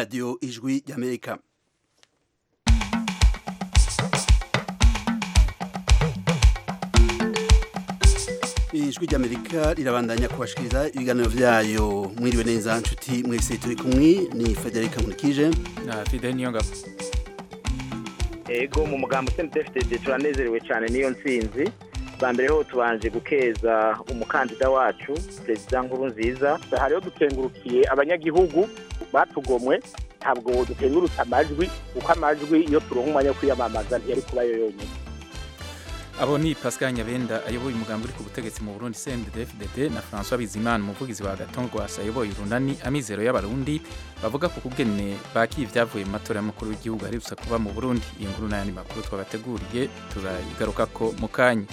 radiyo ijwi ry'amerika ijwi ry'amerika rirabandanya kubashikiriza ibiganiro vyayo mwiriwe neza nshuti mwese turi kumwe ni federica nkurikije na fide niyo ngabo ego mu mugambo cndfdd turanezerewe cyane n'iyo ntsinzi bwa mbere ho tubanje gukeza umukandida wacu perezida nkuru nziza hariho dukengurukiye abanyagihugu batugomwe ntabwo dukengurutse amajwi kuko amajwi iyo turonka umwanya wo kwiyamamaza ntiyari kuba yo yonyine abo ni Pascal Nyabenda ayoboye umugambi uri ku butegetsi mu Burundi CNDD-FDD na François Bizimana umuvugizi wa Gaton Rwasa ayoboye urunani amizero y'abarundi bavuga ku kugene bakiye ibyavuye mu matora y'umukuru w'igihugu aherutse kuba mu Burundi iyo nkuru n'ayandi makuru twabateguriye turayigarukako mu kanya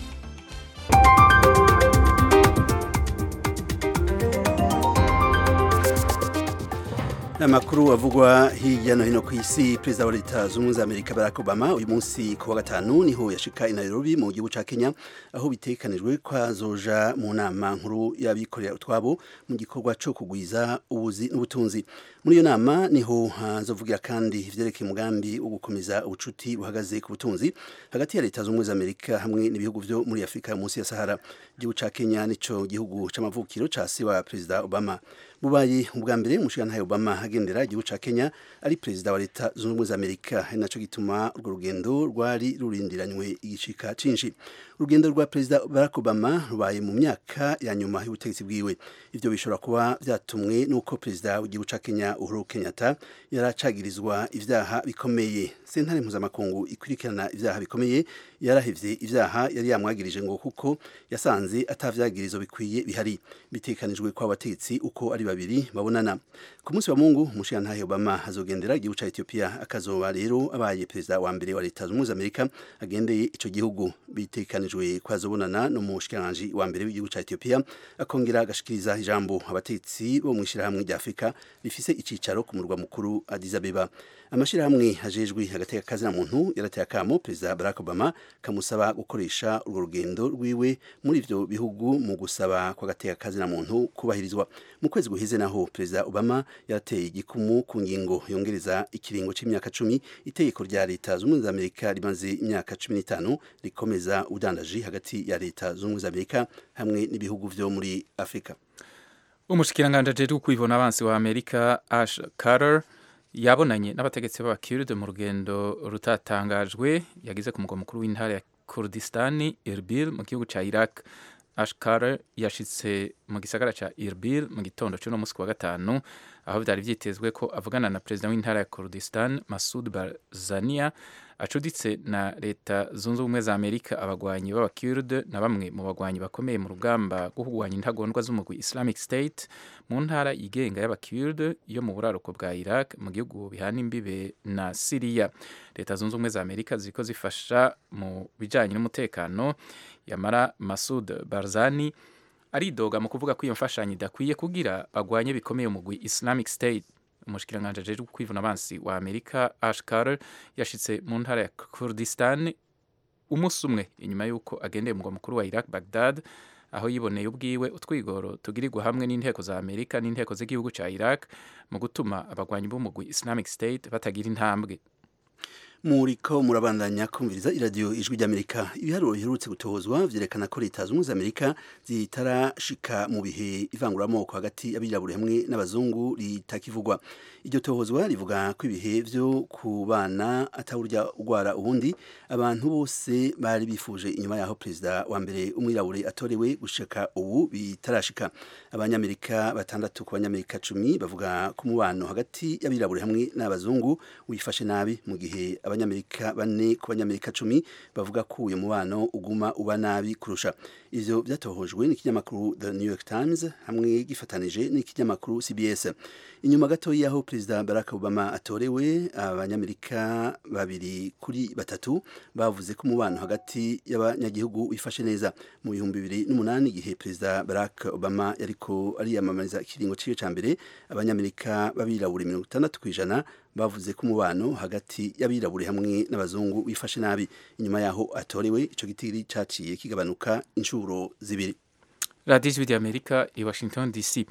amakuru avugwa hirya no hino ku isi perezida wa leta zunze ubumwe za amerika barack obama uyu munsi ku wa gatanu niho yashika i nairobi mu gihugu ca kenya aho bitekanijwe ko azoja mu nama nkuru y'abikorera utwabo mu gikorwa co kugwiza ubuzi n'ubutunzi muri iyo nama niho hazovugira kandi ivyerekeye umugambi wo gukomeza ubucuti buhagaze ku butunzi hagati ya leta zunze ubumwe za amerika hamwe n'ibihugu vyo muri afurika munsi ya sahara igihugu ca kenya nico gihugu c'amavukiro ca se wa perezida obama bubaye ubwa mbere umushikirantahe obama agendera igihugu ca kenya ari perezida wa leta zunze ubumwe za amerika ari naco gituma urwo rugendo rwari rurindiranywe igicika cinshi urugendo rwa perezida barack obama rubaye mu myaka ya nyuma y'ubutegetsi bwiwe ivyo bishobora kuba vyatumwe n'uko perezida w'igihugu ca kenya uhuru kenyatta yaracagirizwa ivyaha bikomeye sentare mpuzamakungu ikurikirana ivyaha bikomeye yarahevye ivyaha yari yamwagirije ngo kuko yasanze atavyagirizo bikwiye bihari bitekanijwe ko abategetsi uko ari babiri babonana ku munsi wa mungu umushikirantahe obama azogendera igihugu ca ethiopia akazoba rero abaye perezida wa mbere wa leta zunze ubumwe za amerika agendeye ico gihugu bitekanijwe ko azobonana n'umushikiranganji wa mbere w'igihugu ca ethiopia akongera agashikiriza ijambo abategetsi bo mw'ishirahamwe rya afurika rifise icicaro ku murwa mukuru addis abeba amashirahamwe ajejwe hagati y'akazi na muntu yarateye akamo perezida barack obama kamusaba gukoresha urwo rugendo rwiwe muri ivyo bihugu mu gusaba kwa gateka kazi na muntu kubahirizwa mu kwezi guhize naho perezida obama yarateye igikumu ku ngingo yongereza ikiringo c'imyaka cumi itegeko rya leta z'ubumwe za amerika rimaze imyaka cumi n'itanu rikomeza ubudandaji hagati ya leta z'ubumwe za amerika hamwe n'ibihugu vyo muri afurika umushikiranganje ajejwe kwivuna abansi wa amerika ash carter yabonanye n'abategetsi b'abakiride mu rugendo rutatangajwe yagize ku mugwa mukuru w'intara ya kurdistani irbil mu gihugu ca iraq ash carter yashitse mu gisagara ca irbil mu gitondo c'uno musi wa gatanu aho vyari vyitezwe ko avugana na perezida w'intara ya kurdistan masud barzania acuditse na leta zunze ubumwe za amerika abagwanyi b'abakurde na bamwe mu bagwanyi bakomeye mu rugamba rwo kurwanya intagondwa z'umugwi islamic state mu ntara yigenga y'abakurde yo mu buraruko bwa iraq mu gihugu bihana imbibe na siriya leta zunze ubumwe za amerika ziriko zifasha mu bijanye n'umutekano yamara masud barzani aridoga mu kuvuga ko iyo mfashanyo idakwiye kugira bagwanye bikomeye umugwi islamic state umushikiranganje ajejwe kwivuna abansi wa amerika ash carter yashitse mu ntara ya kurdistan umunsi umwe inyuma y'uko agendeye umugwa mukuru wa iraq bagdad aho yiboneye ubwiwe utwigoro tugirirwa hamwe n'inteko za amerika n'inteko z'igihugu ca iraq mu gutuma abagwanyi b'umugwi islamic state batagira intambwe muriko murabandanya kumviriza iradiyo ijwi ry'amerika ibiharuro biherutse gutohozwa vyerekana ko leta zunze amerika zitarashika mu bihe ivanguramoko hagati y'abirabure hamwe n'abazungu ritakivugwa iryo tohozwa rivuga ko ibihe vyo ku bana atawurya ugwara ubundi abantu bose bari bifuje inyuma yaho perezida wa mbere umwirabure atorewe gushika ubu bitarashika abanyamerika batandatu ku banyamerika cumi bavuga ko umubano hagati y'abirabure hamwe n'abazungu wifashe nabi mu gihe abanyamerika bane ku banyamerika cumi bavuga ko uyu mubano uguma uba nabi kurusha ivyo vyatohojwe n'ikinyamakuru The New York Times hamwe gifatanije n'ikinyamakuru CBS inyuma gato yaho perezida Barack Obama atorewe abanyamerika babiri kuri batatu bavuze ko umubano hagati y'abanyagihugu wifashe neza mu bihumbi bibiri n'umunani igihe perezida Barack Obama yariko ariyamamariza ikiringo ciwe ca mbere abanyamerika b'abirabure mirongo itandatu kw'ijana bavuze ko umubano hagati y'abirabure hamwe n'abazungu wifashe nabi inyuma yaho atorewe ico gitiri caciye kigabanuka inshuro zibiri radiyo ijwi ry'amerika i washington dc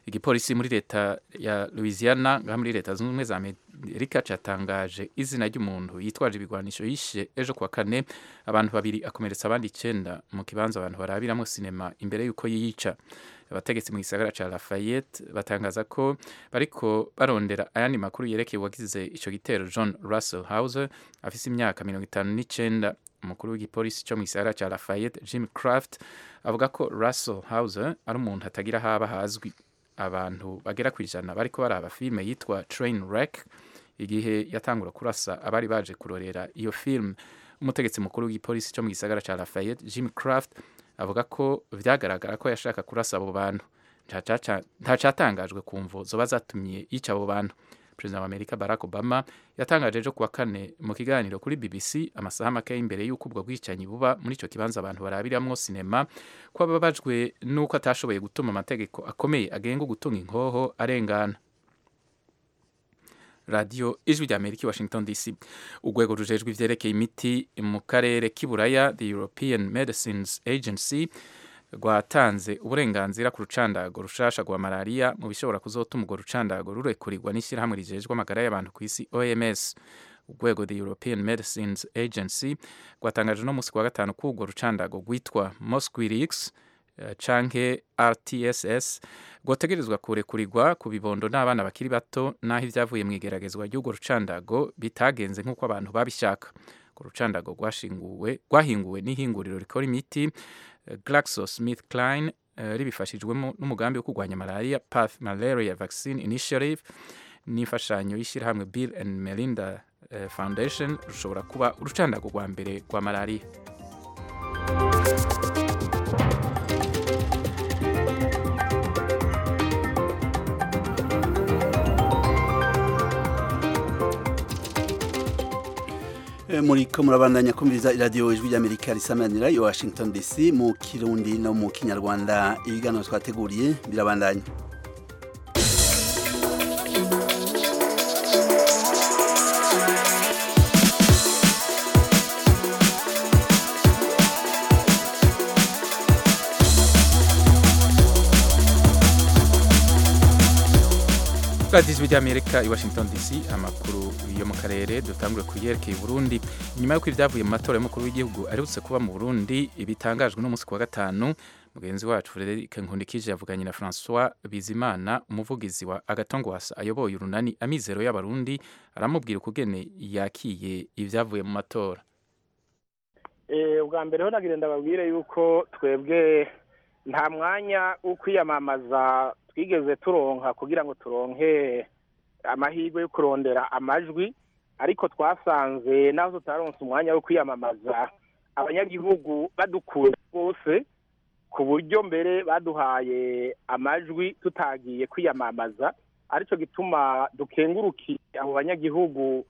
igipolisi muri leta ya louisiana ngaha muri leta zunze ubumwe za amerika cyatangaje izina ry'umuntu yitwaje ibigwanisho yishe ejo kuwa kane abantu babiri akomeretsa abandi icyenda mu kibanza abantu barabiramo sinema imbere y'uko yiyica abategetsi mu gisagara ca Lafayette batangaza ko bariko barondera ayandi makuru yerekeye uwagize ico gitero John Russell Hauser afise imyaka mirongo itanu n'icenda umukuru w'igipolisi cyo mu gisagara ca Lafayette Jim Craft avuga ko Russell Hauser ari umuntu hatagira haba hazwi abantu bagera ku ijana bariko baraba filime yitwa Train Wreck igihe yatangura kurasa abari baje kurorera iyo film umutegetsi mukuru w'igipolisi cyo mu gisagara ca Lafayette Jim Craft avuga ko vyagaragara ko yashaka kurasa abo bantu ntacatangajwe ku mvo zoba zatumye yica abo bantu perezida wa amerika barack obama yatangaje ejo kuwa kane mu kiganiro kuri bbc amasaha make imbere y'uko ubwo bwicanyi buba muri ico kibanza abantu barabiramwo sinema ko ababajwe n'uko atashoboye gutuma amategeko akomeye agenga gutunga inkoho arengana radiyo ijwi rya amerika i washington dc urwego rujejwe ivyerekeye imiti mu karere k'iburaya the european medicines agency rwatanze uburenganzira ku rucandago rushasha rwa malariya mu bishobora kuzotuma urwo rucandago rurekurirwa n'ishyirahamwe rijejwe amagara y'abantu ku isi oms urwego the european medicines agency rwatangaje no munsi wa gatanu ko urwo rucandago rwitwa mosquirix canke rtss rwotegerezwa kurekurirwa ku bibondo n'abana bakiri bato n'aho ibyavuye mu igeragezwa ry'urwo rucandago bitagenze nk'uko abantu babishaka urwo rucandago rwahinguwe n'ihinguriro rikora imiti GlaxoSmithKline ribifashijwemo n'umugambi wo kurwanya malaria Path Malaria Vaccine Initiative n'imfashanyo y'ishyirahamwe Bill and Melinda Foundation rushobora kuba urucandago rwa mbere rwa malaria muri ko murabandanya kumviriza iradiyo ijwi ry'amerika risamanira i washington dc mu kirundi no mu kinyarwanda ibiganiro twateguriye birabandanya radiyo ijwi ry'amerika i washington dc amakuru yo mu karere dutangure ku yerekeye burundi nyuma y'uko ibyavuye mu matora y'umukuru w'igihugu aherutse kuba mu burundi bitangajwe n'umunsi ku wa gatanu mugenzi wacu frederic nkundikije yavuganye na francois bizimana umuvugizi wa agatongwasa ayoboye urunani amizero y'abarundi aramubwira ukugene yakiye ibyavuye mu matora ubwa mbere ho nagira ndababwire yuko twebwe nta mwanya wo kwiyamamaza twigeze turonka kugira ngo turonke amahirwe yo kurondera amajwi ariko twasanze naho tutaronse umwanya wo kwiyamamaza abanyagihugu badukunda rwose ku buryo mbere baduhaye amajwi tutagiye kwiyamamaza aricyo gituma dukengurukiye abo banyagihugu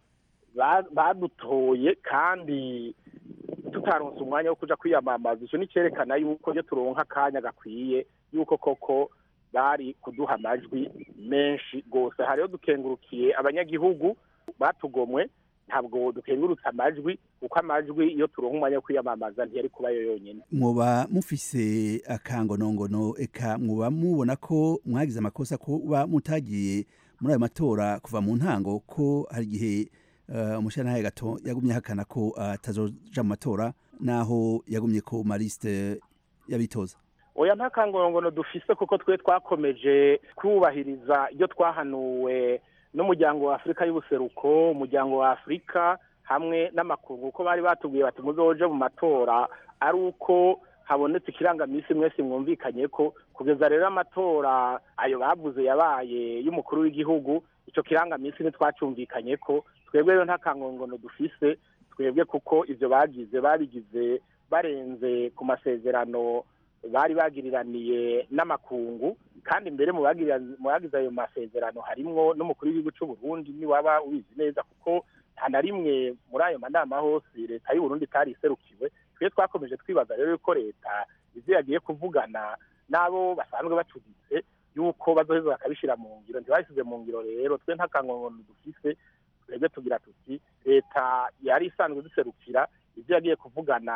badutoye kandi tutaronse umwanya wo kuja kwiyamamaza icyo ni cyerekana yuko iyo turonka akanya gakwiye yuko koko bari kuduha amajwi menshi rwose hariho dukengurukiye abanyagihugu batugomwe ntabwo dukengurutse amajwi kuko amajwi iyo turonka umwanya wo kwiyamamaza ntiyari kuba yo yonyine muba mufise akangonongono eka muba mubona ko mwagize amakosa kuba mutagiye muri ayo matora kuva mu ntango ko hari igihe umushyiranahe gato yagumye ahakana ko atazoja mu matora naho yagumye ko marisite y'abitoza oya nta kangongono dufise kuko twe twakomeje kubahiriza ibyo twahanuwe n'umuryango wa afurika y'ubuseruko umuryango wa afurika hamwe n'amakungu uko bari batubwiye bati muzoje mu matora ari uko habonetse ikirangamisi mwese mwumvikanye ko kugeza rero amatora ayo bavuze yabaye y'umukuru w'igihugu icyo kirangamisi ntitwacyumvikanye ko twebwe rero nta kangongono dufise twebwe kuko ibyo bagize babigize barenze ku masezerano bari bagiriraniye n'amakungu kandi mbere mu bagize ayo masezerano harimwo n'umukuru w'igihugu cy'u Burundi niwaba ubizi neza kuko nta na rimwe muri ayo manama hose leta y'u Burundi itari iserukiwe twe twakomeje twibaza rero yuko leta ibyo yagiye kuvugana n'abo basanzwe bacuditse yuko bazoheza bakabishyira mu ngiro ntibabishyize mu ngiro rero twe nta kangongono dufise twebwe tugira tuti leta yari isanzwe duserukira ibyo yagiye kuvugana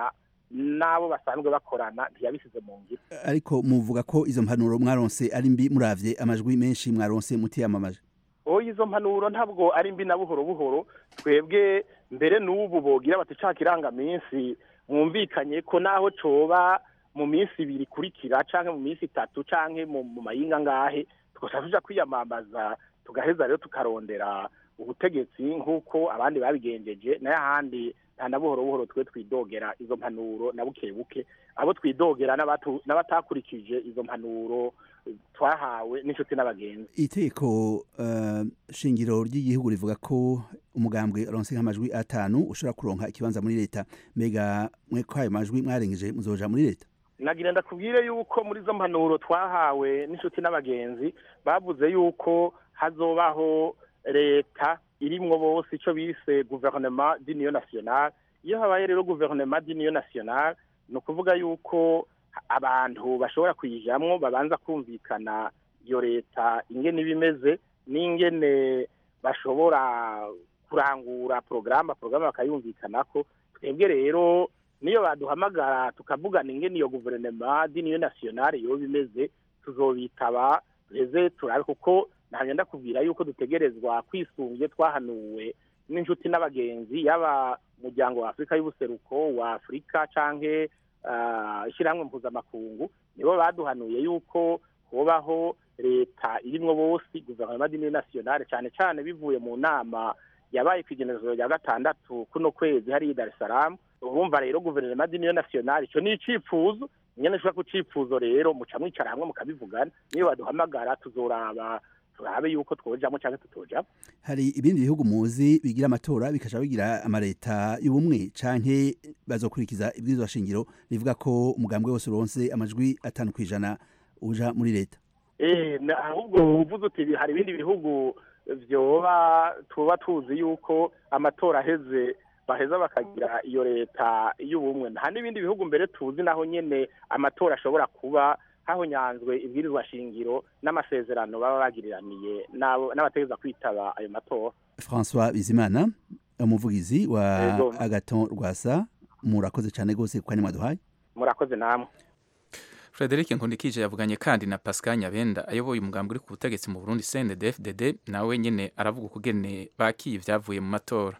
n'abo basanzwe bakorana ntiyabisize mu ngiro ariko muvuga ko izo mpanuro mwaronse ari mbi muravye amajwi menshi mwaronse mutiyamamaje oya izo mpanuro ntabwo ari mbi na buhoro buhoro twebwe mbere n'ubu bogira bati ca kirangaminsi mwumvikanye ko naho coba mu minsi ibiri ikurikira canke mu minsi itatu canke mu mu mayinga ngahe tugaca tuja kwiyamamaza tugaheza rero tukarondera ubutegetsi nk'uko abandi babigenjeje nayo ahandi nta na buhoro buhoro twe twidogera izo mpanuro na buke buke abo twidogera n'abatu- n'abatakurikije izo mpanuro twahawe n'inshuti n'abagenzi iteko uh, shingiro ry'igihugu rivuga ko umugambwe aronse nk'amajwi atanu ushobora kuronka ikibanza muri leta mbega mwe ko ayo majwi mwarengeje muzoja muri leta nagira ndakubwire yuko muri zo mpanuro twahawe n'inshuti n'abagenzi bavuze yuko hazobaho leta irimwo bose icyo bise guverinoma d'union nationale iyo habaye rero guverinoma d'union nationale ni ukuvuga yuko abantu bashobora kuyijamwo babanza kumvikana iyo leta ingene iba imeze n'ingene bashobora kurangura porogaramu porogaramu bakayumvikanako twebwe rero niyo baduhamagara tukavugana ingene iyo guverinoma d'union nationale yoba imeze tuzobitaba reze turabe kuko ntabwo ndakubwira yuko dutegerezwa kwisunge twahanuwe n'inshuti n'abagenzi yaba umuryango wa afurika y'ubuseruko wa afurika canke ah, ishyirahamwe mpuzamakungu nibo baduhanuye yuko hobaho leta irimwo bose guverinoma d'union nationale cane cane bivuye mu nama yabaye ku igenekerezo rya gatandatu kuno kwezi hariya i dar es salaam urumva rero guverinoma d'union nationale ico ni icifuzo nyene ushobora ku cifuzo rero muca mwicara hamwe mukabivugana niyo baduhamagara tuzoraba turabe yuko twojamwo canke tutojamwo hari ibindi bihugu muzi bigira amatora bikaja bigira amaleta y'ubumwe canke bazokurikiza ibwirizwa shingiro rivuga ko umugambwe wose uronse amajwi atanu kw'ijana uja muri leta Eh, na- ahubwo uvuze uti hari ibindi bihugu vyoba tuba tuzi yuko amatora aheze baheza bakagira iyo leta y'ubumwe nta n'ibindi bihugu mbere tuzi naho nyene amatora ashobora kuba hahonyanzwe ibwirizwa shingiro n'amasezerano baba bagiriraniye n'abo- n'abategereza kwitaba ayo matora François Bizimana umuvugizi wa Yego. Agaton Rwasa murakoze cane gose kwa mwaduhaye murakoze namwe Frederic Nkundikije yavuganye kandi na Pascal Nyabenda ayoboye umugambi uri ku butegetsi mu Burundi CNDD-FDD nawe nyene aravuga ukugene bakiye ivyavuye mu matora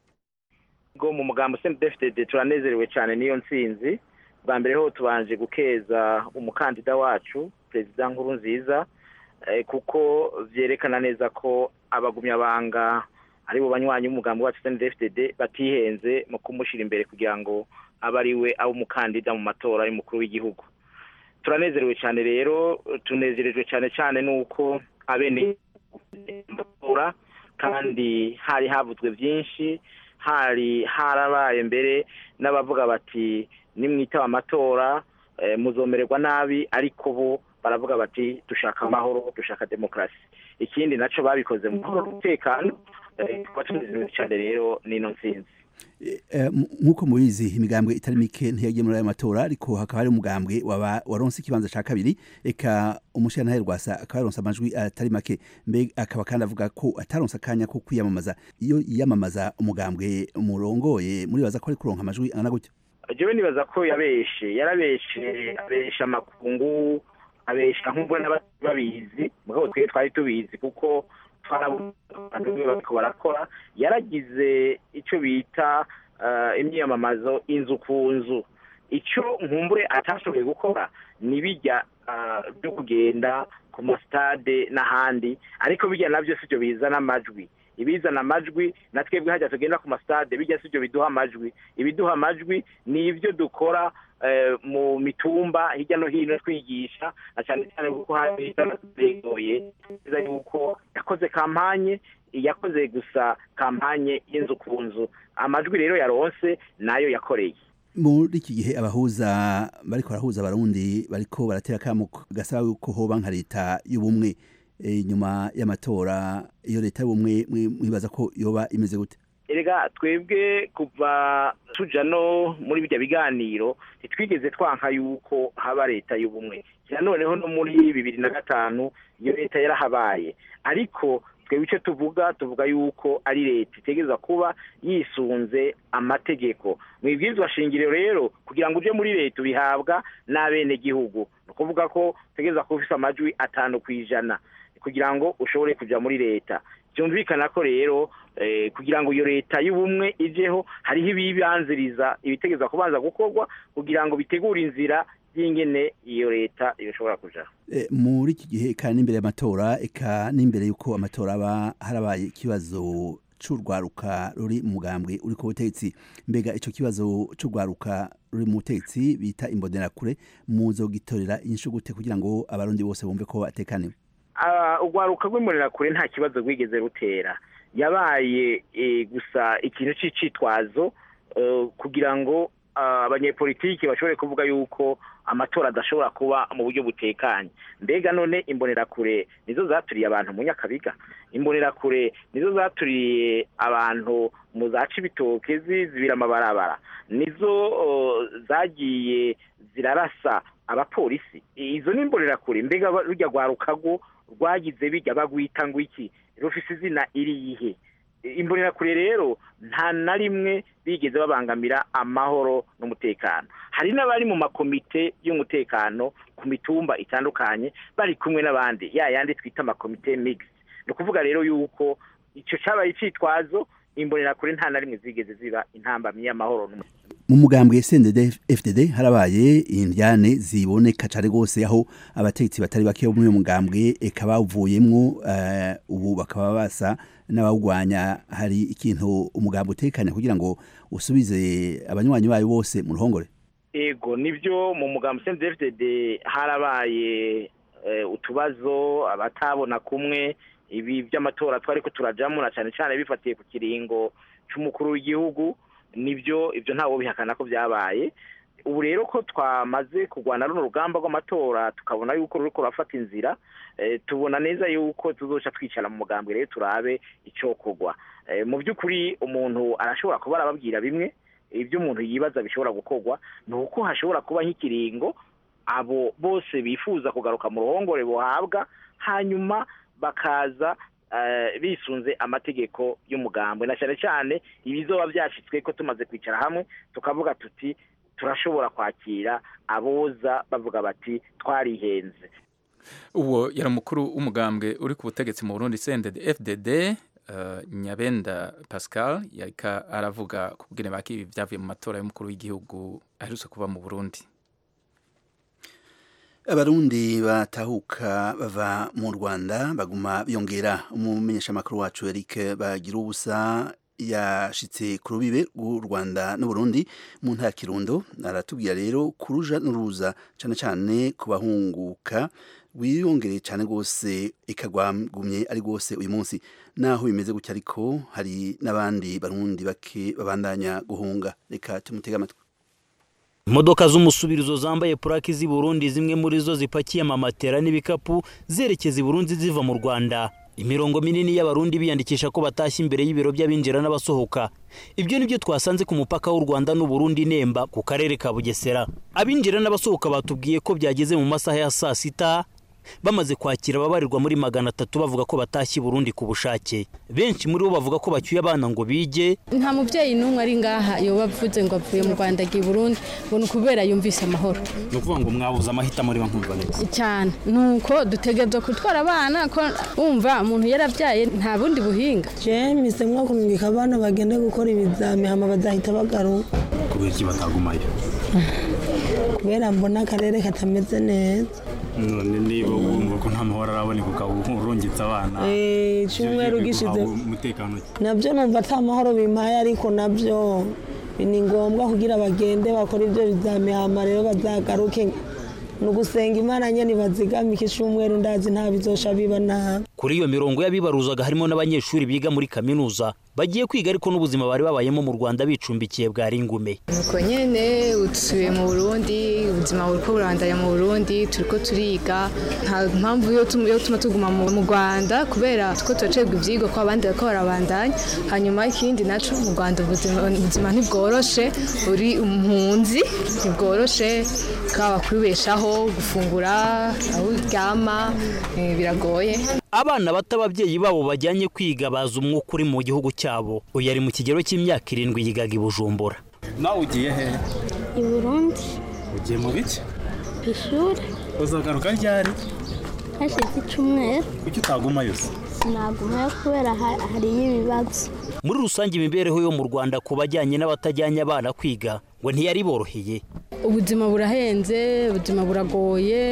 bwo mu mugambo CNDD-FDD turanezerewe cyane n'iyo ntsinzi bwa mbere ho tubanje gukeza umukandida wacu perezida nkuru nziza kuko vyerekana neza ko abagumyabanga ari bo banywanyi b'umugambi wacu CNDD-FDD batihenze mu kumushira imbere kugira ngo abe ari we abe umukandida mu matora y'umukuru w'igihugu turanezerewe cyane rero tunezerejwe cyane cyane n'uko abene matora kandi hari havuzwe byinshi hari harabaye mbere n'abavuga bati nimwitaba amatora muzomererwa nabi ariko bo baravuga bati dushaka amahoro dushaka demokarasi ikindi nacyo babikoze mu mahoro n'umutekano tukaba tunezerewe cyane rero n'ino nsinzi nk'uko mubizi imigambwe itari mike ntiyagiye muri ayo matora ariko hakaba hari umugambwe waronse ikibanza cya kabiri reka umushyiranahe rwasa akaba yaronse amajwi atari make mbega akaba kandi avuga ko ataronse akanya ko kwiyamamaza iyo yiyamamaza umugambwe murongoye muribaza ko ari kuronka amajwi angana gutyo jewe nibaza ko yabeshe yarabeshe abesha amakungu abesha nk'ubwo n'ababizi mugabo twe twari tubizi kuko bariko barakora yaragize icyo bita imyiyamamazo inzu ku nzu icyo nkumbure atashoboye gukora ni bijya byo kugenda ku masitade n'ahandi ariko bijya nabyo si byo bizana amajwi ibizana amajwi na twebwe hajya tugenda ku masitade bijya si byo biduha amajwi ibiduha amajwi ni ibyo dukora mu mitumba hirya no hino twigisha na cyane cyane kuko hari begoye neza yuko yakoze kampanye yakoze gusa kampanye y'inzu ku nzu amajwi rero yaronse nayo yakoreye muri iki gihe abahuza bariko barahuza abarundi bariko baratera akamo gasaba yuko hoba nka leta y'ubumwe nyuma y'amatora iyo leta y'ubumwe mwibaza ko yoba imeze gute erega twebwe kuva tuja no muri bijya biganiro ntitwigeze twanka yuko haba leta y'ubumwe noneho no muri bibiri na gatanu iyo leta yarahabaye ariko twebwe icyo tuvuga tuvuga yuko ari leta itegereza kuba yisunze amategeko mu ibwirizwa shingiro rero kugira ngo uje muri leta ubihabwa n'abenegihugu ni ukuvuga ko utegereza kuba ufite amajwi atanu ku ijana kugira ngo ushobore kujya muri leta byumvikana ko rero kugira ngo iyo leta y'ubumwe ijeho hariho ibibanziriza ibitegeza kubanza gukorwa kugira ngo bitegure inzira y'ingene iyo leta ishobora kujaho muri iki gihe eka n'imbere y'amatora eka n'imbere y'uko amatora aba harabaye ikibazo c'urwaruka ruri mu mugambwe uri ku butegetsi mbega ico kibazo c'urwaruka ruri mu butegetsi bita imbonerakure muzogitorera inyishu gute kugira ngo abarundi bose bumve ko batekaniwe urwaruka rw'imbonerakure nta kibazo rwigeze rutera yabaye gusa ikintu c'icitwazo kugira ngo abanyepolitiki bashobore kuvuga yuko amatora adashobora kuba mu buryo butekanye mbega none imbonerakure nizo zaturiye abantu mu nyakabiga imbonerakure nizo zaturiye abantu mu za cibitoke zizibira amabarabara nizo zagiye zirarasa abapolisi izo ni imbonerakure mbega rujya rwarukago rwagize bijya bagwita ngo iki rufise izina iriyihe imbonerakure rero nta na rimwe bigeze babangamira amahoro n'umutekano hari n'abari mu makomite y'umutekano ku mitumba itandukanye bari kumwe n'abandi ya yandi twita amakomite migisi ni ukuvuga rero yuko icyo cyabaye icyitwazo imbonerakure nta na rimwe zigeze ziba intambamyi y'amahoro n'umutekano mu mugambwe CNDD FDD harabaye indyane ziboneka cyane rwose aho abategetsi batari bake bo muri uyu mugambwe eka bavuyemwo uh, ubu bakaba basa n'abawugwanya hari ikintu umugambwe utekanya kugira ngo usubize abanywanyi bayo bose mu ruhongore ego nibyo mu mugambwe CNDD FDD harabaye uh, utubazo abatabona kumwe ibi by'amatora twari ko turajamo na cyane cyane bifatiye ku kiringo cy'umukuru w'igihugu nibyo ibyo ntawo bihakana ko byabaye ubu rero ko twamaze kurwana runo rugamba rw'amatora tukabona yuko ruri kurafata inzira tubona neza yuko tuzoca twicara mu mugambwe rero turabe icyokorwa mu by'ukuri umuntu arashobora kuba arababwira bimwe ibyo umuntu yibaza bishobora gukorwa ni uko hashobora kuba nk'ikiringo abo bose bifuza kugaruka mu ruhongore buhabwa hanyuma bakaza bisunze amategeko y'umugambwe na cyane cyane ibizoba byashyitswe ko tumaze kwicara hamwe tukavuga tuti turashobora kwakira aboza bavuga bati twarihenze uwo yari umukuru w'umugambwe uri ku butegetsi mu burundi sendede fdd nyabenda pascal yarika aravuga ku bwene baki byavuye mu matora y'umukuru w'igihugu aherutse kuba mu burundi abarundi batahuka bava mu rwanda baguma biyongera umumenyeshamakuru wacu eric bagira ubusa yashitse ku rubibe rw'u rwanda n'uburundi mu ntara kirundo aratubwira rero kuruja n'uruza cyane cyane ku bahunguka wiyongereye cyane rwose ikagwagumye ari rwose uyu munsi naho bimeze gutya ariko hari n'abandi barundi bake babandanya guhunga reka tumutege amatwi imodoka z'umusubirizo zambaye purake z'i burundi zimwe muri zo zipakiye amamatera n'ibikapu zerekeza i burundi ziva mu rwanda imirongo minini y'abarundi biyandikisha ko batashye imbere y'ibiro by'abinjira n'abasohoka ibyo ni byo twasanze ku mupaka w'u rwanda n'uburundi nemba ku karere ka bugesera abinjira n'abasohoka batubwiye ko byageze mu masaha ya saa sita bamaze kwakira ababarirwa muri magana atatu bavuga ko batashye Burundi ku bushake benshi muri bo bavuga ko bacyuye abana ngo bige nta mubyeyi n'umwe ari ngaha yoba avuze ngo avuye mu rwanda agiye Burundi ngo ni ukubera yumvise amahoro ni ukuvuga ngo mwabuze amahitamo riba nkumva neza cyane ni uko dutegereza gutwara abana ko wumva umuntu yarabyaye nta bundi buhinga jemise mwo kumwika abana bagende gukora ibizami hama bazahita bagaruka kubera iki batagumayo kubera mbona akarere katameze neza none niba wumva ko nta mahoro araboneka ukaba urungitse abana icyumweru gishize umutekano nabyo numva ata mahoro bimpaye ariko nabyo ni ngombwa kugira bagende bakora ibyo bizamihama rero bazagaruke ni ugusenga imana nyine bazigamike icyumweru ndazi nta bizosha biba nabi kuri iyo mirongo y'abibaruzaga harimo n'abanyeshuri biga muri kaminuza bagiye kwiga ariko n'ubuzima bari babayemo mu rwanda bicumbikiye bwari ingume nuko nyine utuye mu burundi ubuzima buri ko burandanya mu burundi turi ko turiga nta mpamvu yo tuma tuguma mu rwanda kubera ko turacibwa ibyigwa ko abandi bariko barabandanya hanyuma ikindi naco mu rwanda ubuzima ntibworoshe uri impunzi ntibworoshe bwaba kwibeshaho gufungura aho uryama biragoye abana bato ababyeyi babo bajyanye kwiga bazi umwuka uri mu gihugu cyabo uyu ari mu kigero cy'imyaka irindwi yigaga i bujumbura nawe ugiye he i burundi ugiye mu biki ku ishuri uzagaruka ryari hashize icyumweru kuki utagumayo se sinagumayo kubera ha- hariyo ibibazo muri rusange imibereho yo mu rwanda ku bajyanye n'abatajyanye abana kwiga ngo ntiyari boroheye ubuzima burahenze ubuzima buragoye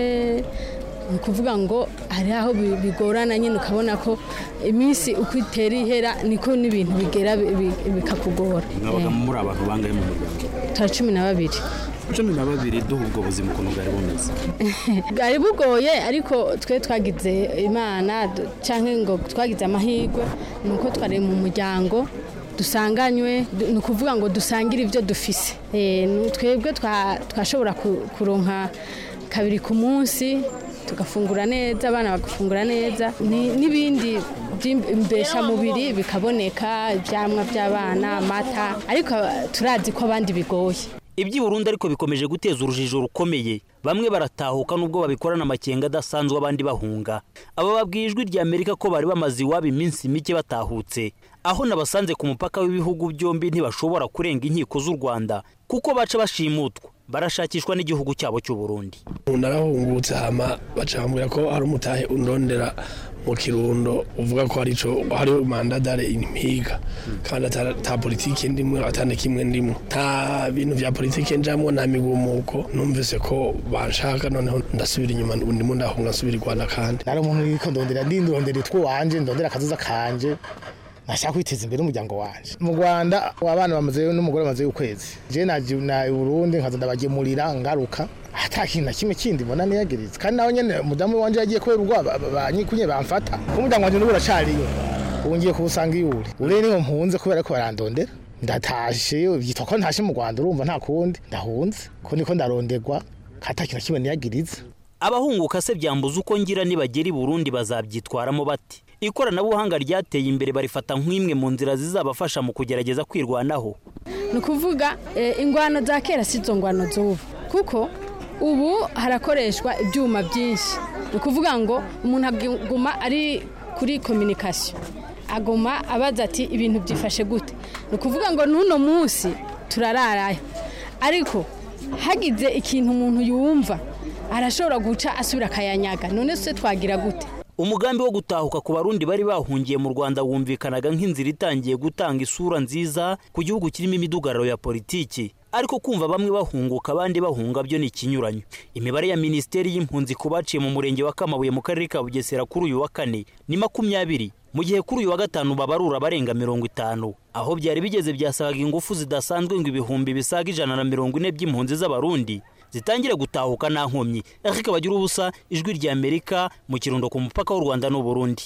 ni ukuvuga ngo hari aho bi- bigorana nyine ukabona ko iminsi uko itera ihera niko n'ibintu bigera bi- bi- bikakugora mwabaga Eh, muri abantu bangahe mu muryango turi cumi na babiri cumi na babiri duha ubwo buzima ukuntu bwari bumeze bwari bugoye ariko twe twagize imana du- cyangwa ngo twagize amahirwe ni uko twari mu muryango dusanganywe du- ni ukuvuga ngo dusangire ibyo dufise Eh, ni- twebwe twa- twashobora ku- kuronka kabiri ku munsi tugafungura neza abana bagafungura neza ni- n'ibindi by'imbeshamubiri bikaboneka ibyamwa by'abana amata ariko turazi ko abandi bigoye iby'i burundi ariko bikomeje guteza urujijo rukomeye bamwe baratahuka nubwo babikorana amakenga adasanzwe abandi bahunga aba babwiye ijwi rya amerika ko bari bamaze iwabo iminsi mike batahutse aho nabasanze ku mupaka w'ibihugu byombi ntibashobora kurenga inkiko z'u rwanda kuko baca bashimutwa barashakishwa n'igihugu cyabo cy'u burundi narahungutse hama bacambwira ko hari umutahe undondera mu kirundo uvuga ko hari ico hari mandadare impiga kandi ata ata politike ndimwe atana kimwe ndimwe nta bintu vya politike njamwo nta migumuko numvise ko banshaka noneho ndasubira inyuma ubu ndimo ndahunga nsubira i rwanda kandi nari umuntu wiko ndondera ndindondera utwuwanje ndondera akazuza kanje nashaka kwiteza imbere umuryango wanje mu rwanda abana bamaze n'umugore bamaze ukwezi je naje na Burundi nkaza ndabagemurira ngaruka ata kintu na kimwe kindi mbona niyagiritse kandi nawe nyene umudamu wanje yagiye kubera urwa banyikunye bamfata umuryango wanje n'ubu uracariyo ubu ngiye kuwusanga iwuri ure niho mpunze kubera ko barandondera ndatashe byitwa ko ntashe mu rwanda urumva nta kundi ndahunze ko niko ndarondegwa ata kintu na kimwe niyagiritse abahunguka se byambuza uko ngira nibagera i burundi bazabyitwaramo bati ikoranabuhanga ryateye imbere barifata nk'imwe mu nzira zizabafasha mu kugerageza kwirwanaho ni ukuvuga eh, ingwano za kera si zo ngwano z'ubu kuko ubu harakoreshwa ibyuma byinshi ni ukuvuga ngo umuntu aguma ari kuri kominikasiyo aguma abaza ati ibintu byifashe gute ni ukuvuga ngo n'uno munsi turararayo ariko hagize ikintu umuntu yumva arashobora guca asubira akayanyaga none se twagira gute umugambi wo gutahuka ku barundi bari bahungiye mu rwanda wumvikanaga nk'inzira itangiye gutanga isura nziza ku gihugu kirimo imidugararo ya politiki ariko kumva bamwe bahunguka abandi bahunga byo ni ikinyuranyo imibare ya minisiteri y'impunzi ku baciye mu murenge wa kamabuye mu karere ka bugesera kuri uyu wa kane ni makumyabiri mu gihe kuri uyu wa gatanu babarura abarenga mirongo itanu aho byari bigeze byasabaga ingufu zidasanzwe ngo ibihumbi bisaga ijana na mirongo ine by'impunzi z'abarundi zitangire gutahuka nta nkomyi ariko bagira ubusa ijwi rya amerika mu kirundo ku mupaka w'u rwanda n'uburundi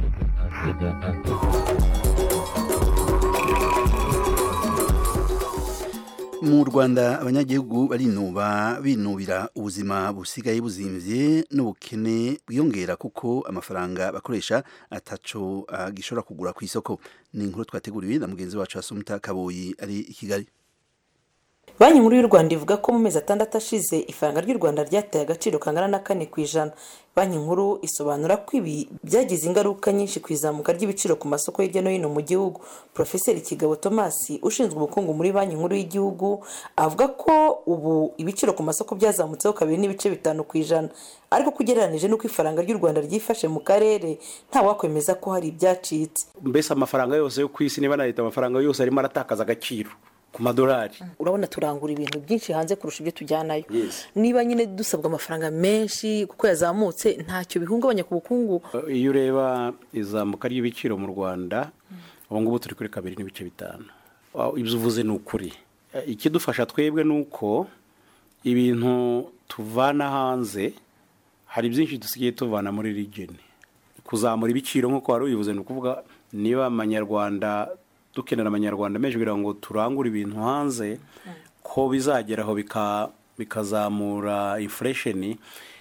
mu rwanda abanyagihugu barinuba binubira ubuzima busigaye buzimvye n'ubukene bwiyongera kuko amafaranga bakoresha ataco uh, gishobora kugura ku isoko ni inkuru twateguriwe na mugenzi wacu asumta kaboyi ari i kigali banki nkuru y'u rwanda ivuga ko mu mezi atandatu ashize ifaranga ry'u rwanda ryateye agaciro kangana na kane ku ijana banki nkuru isobanura ko ibi byagize ingaruka nyinshi ku izamuka ry'ibiciro ku masoko hirya no hino mu gihugu porofeseri kigabo thomas ushinzwe ubukungu muri banki nkuru y'igihugu avuga ko ubu ibiciro ku masoko byazamutseho kabiri n'ibice bitanu ku ijana ariko ko ugereranije n'uko ifaranga ry'u rwanda ryifashe mu karere ntawakwemeza ko hari ibyacitse mbese amafaranga yose yo ku isi niba na leta amafaranga yose arimo aratakaza agaciro ku madolari urabona turangura ibintu byinshi hanze kurusha ibyo tujyanayo niba nyine dusabwa amafaranga menshi kuko yazamutse ntacyo bihungabanya ku bukungu iyo ureba izamuka ry'ibiciro mu rwanda ubu ngubu turi kuri kabiri n'ibice bitanu ibyo uvuze ni ukuri ikidufasha twebwe ni uko ibintu tuvana hanze hari byinshi dusigaye tuvana muri rigeni kuzamura ibiciro nk'uko wari ubivuze ni ukuvuga niba amanyarwanda dukenera amanyarwanda menshi kugira ngo turangure ibintu hanze ko bizageraho bikazamura infuresheni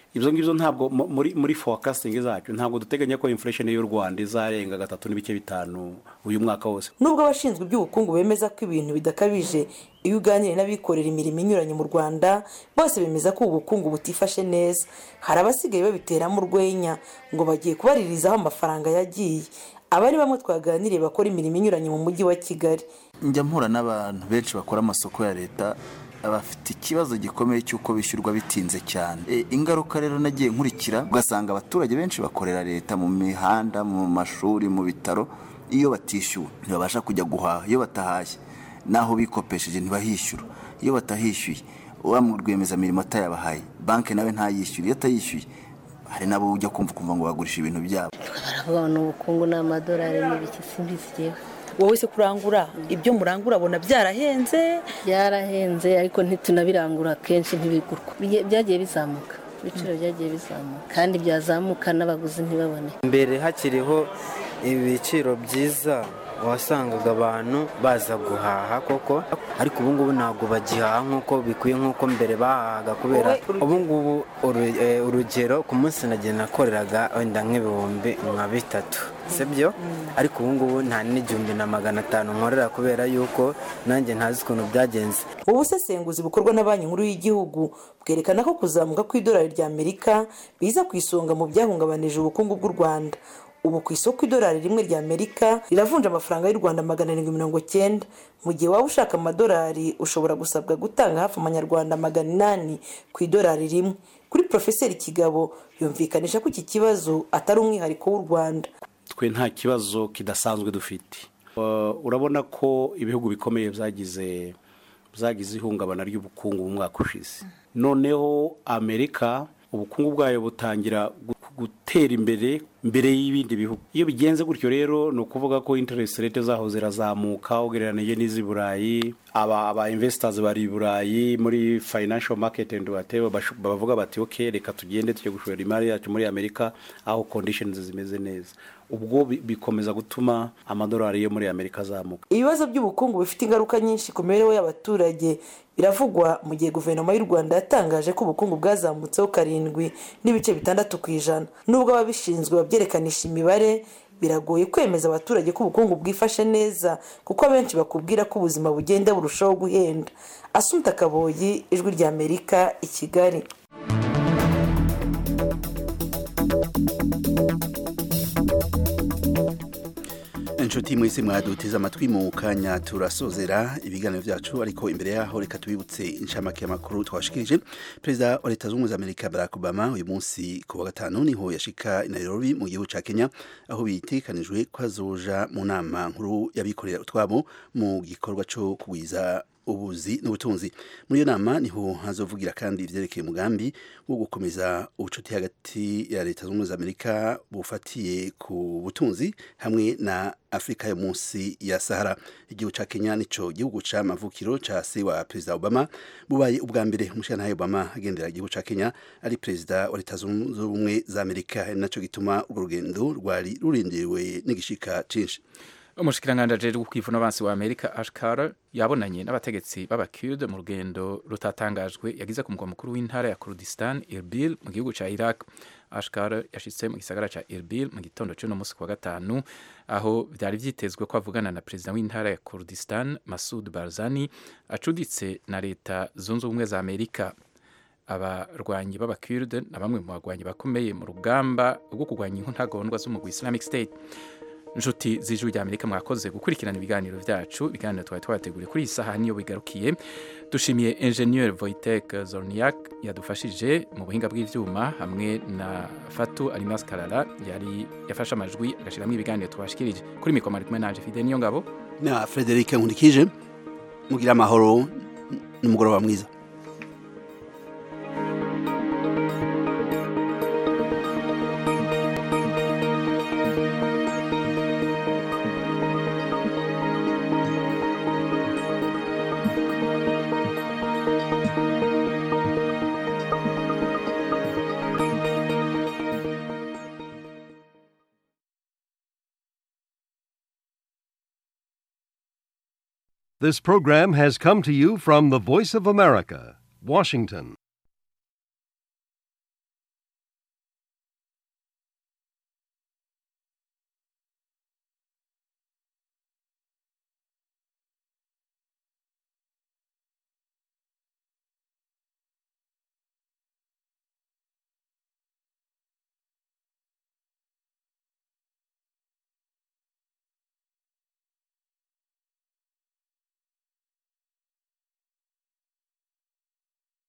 ibyo ngibyo ntabwo mu- muri muri forecasting zacu ntabwo duteganya ko inflation y'u Rwanda izarenga gatatu n'ibice bitanu uyu mwaka wose nubwo abashinzwe iby'ubukungu bemeza ko ibintu bidakabije iyo uganiriye n'abikorera imirimo inyuranye mu rwanda bose bemeza ko ubu bukungu butifashe neza hari abasigaye babiteramo urwenya ngo bagiye kubaririzaho amafaranga yagiye aba ari bamwe twaganiriye bakora imirimo inyuranye mu mujyi wa kigali njya mpura n'abantu benshi bakora amasoko ya leta bafite ikibazo gikomeye cy'uko bishyurwa bitinze cyane E, ingaruka rero nagiye nkurikira ugasanga abaturage benshi bakorera leta mu mihanda mu mashuri mu bitaro iyo batishyuwe ntibabasha kujya guhaha iyo batahashye n'aho bikopesheje ntibahishyura iyo batahishyuye wa rwiyemezamirimo atayabahaye banki nawe ntayishyure iyo atayishyuye hari n'abo ujya kumva ukumva ngo bagurisha ibintu byabo baravuga ngo ni ubukungu ni amadolari n'ibiki simbizi yewe wowe se kurangura ibyo murangura abona byarahenze byarahenze ariko ntitunabirangura kenshi ntibigurwa Bigiye- byagiye bizamuka ibiciro byagiye bizamuka kandi byazamuka n'abaguzi ntibabone mbere hakiriho ibiciro byiza wasangaga abantu baza guhaha koko ariko ubu ngubu ntabwo bagihaha nk'uko bikwiye nk'uko mbere bahahaga kubera ubu ngubu uru- eh, urugero ku munsi nagiye nakoreraga wenda nk'ibihumbi nka bitatu sibyo ariko ubu ngubu nta n'igihumbi na magana atanu nkorera kubera yuko nanjye ntazi ukuntu byagenze ubu busesenguzi bukorwa na banki nkuru y'igihugu bwerekana ko kuzamuka kw'idolari rya amerika biza ku isonga mu byahungabanije ubukungu bw'u rwanda ubu ku isoko idolari rimwe rya amerika riravunja amafaranga y'u rwanda magana arindwi mirongo cyenda mu gihe waba ushaka amadolari ushobora gusabwa gutanga hafi amanyarwanda magana inani ku idolari rimwe kuri porofeseri kigabo yumvikanisha ko iki kibazo atari umwihariko w'u rwanda twe nta kibazo kidasanzwe dufite Uh, urabona ko ibihugu bikomeye byagize byagize ihungabana ry'ubukungu mu mwaka ushize noneho amerika ubukungu bwayo butangira gu- gutera imbere mbere y'ibindi bihugu iyo bigenze gutyo rero ni ukuvuga ko interest rate zaho zirazamuka ugereranije n'iz'i burayi aba aba investors bari i burayi muri financial market and whatever bashu- bavuga bati ok reka tugende tujye gushora imari yacu muri amerika aho conditions zimeze neza ubwo bi- bikomeza gutuma amadolari yo muri amerika azamuka ibibazo by'ubukungu bifite ingaruka nyinshi ku mibereho y'abaturage biravugwa mu gihe guverinoma y'u rwanda yatangaje ko ubukungu bwazamutseho karindwi n'ibice bitandatu ku ijana nubwo ababishinzwe babyerekanisha imibare biragoye kwemeza abaturage ko ubukungu bwifashe neza kuko abenshi bakubwira ko ubuzima bugenda burushaho guhenda asunta kaboyi ijwi rya amerika i kigali inshuti mwese mwaduteze amatwi mu kanya turasozera ibiganiro byacu ariko imbere yaho reka tubibutse inshamake y'amakuru twashikirije perezida wa leta zunze ubumwe za amerika barack obama uyu munsi ku wa gatanu niho yashika i nairobi mu gihugu ca kenya aho bitekanijwe ko azoja mu nama nkuru y'abikorera utwabo mu gikorwa co kugwiza ubuzi n'ubutunzi muri iyo nama niho hazovugira kandi ivyerekeye umugambi wo gukomeza ubucuti hagati ya leta zunze ubumwe za amerika bufatiye ku butunzi hamwe na afurika yo munsi ya sahara igihugu ca kenya nico gihugu ca mavukiro ca se wa perezida obama bubaye ubwa mbere umushirantahe obama agendera igihugu ca kenya ari perezida wa leta zunze ubumwe za amerika ari naco gituma urwo rugendo rwari rurindiriwe n'igishika cinshi umushikiranganji ajejwe kwivuna abansi wa amerika ash carter yabonanye n'abategetsi b'abakurde mu rugendo rutatangajwe yagize ku mugwa mukuru w'intara ya kurdistan irbil mu gihugu ca iraq ash carter yashitse mu gisagara ca irbil mu gitondo c'uno musi ku wa gatanu aho vyari vyitezwe ko avugana na perezida w'intara ya kurdistan masud barzani acuditse na leta zunze ubumwe za amerika abarwanyi b'abakurde na bamwe mu bagwanyi bakomeye mu rugamba rwo kurwanya inkuntagondwa z'umugwi islamic state inshuti z'ijwi rya amerika mwakoze gukurikirana ibiganiro byacu ibiganiro twari twabateguriye kuri iyi saha niyo bigarukiye dushimiye ingenieur voitek zorniak yadufashije mu buhinga bw'ivyuma hamwe na fatu alimas karara yari yafashe amajwi agashyiramo ibiganiro twashikirije kuri mikoro ari kumwe nanje fide niyo ngabo na frederic nkurikije mugira amahoro n'umugoroba mwiza This program has come to you from the Voice of America, Washington.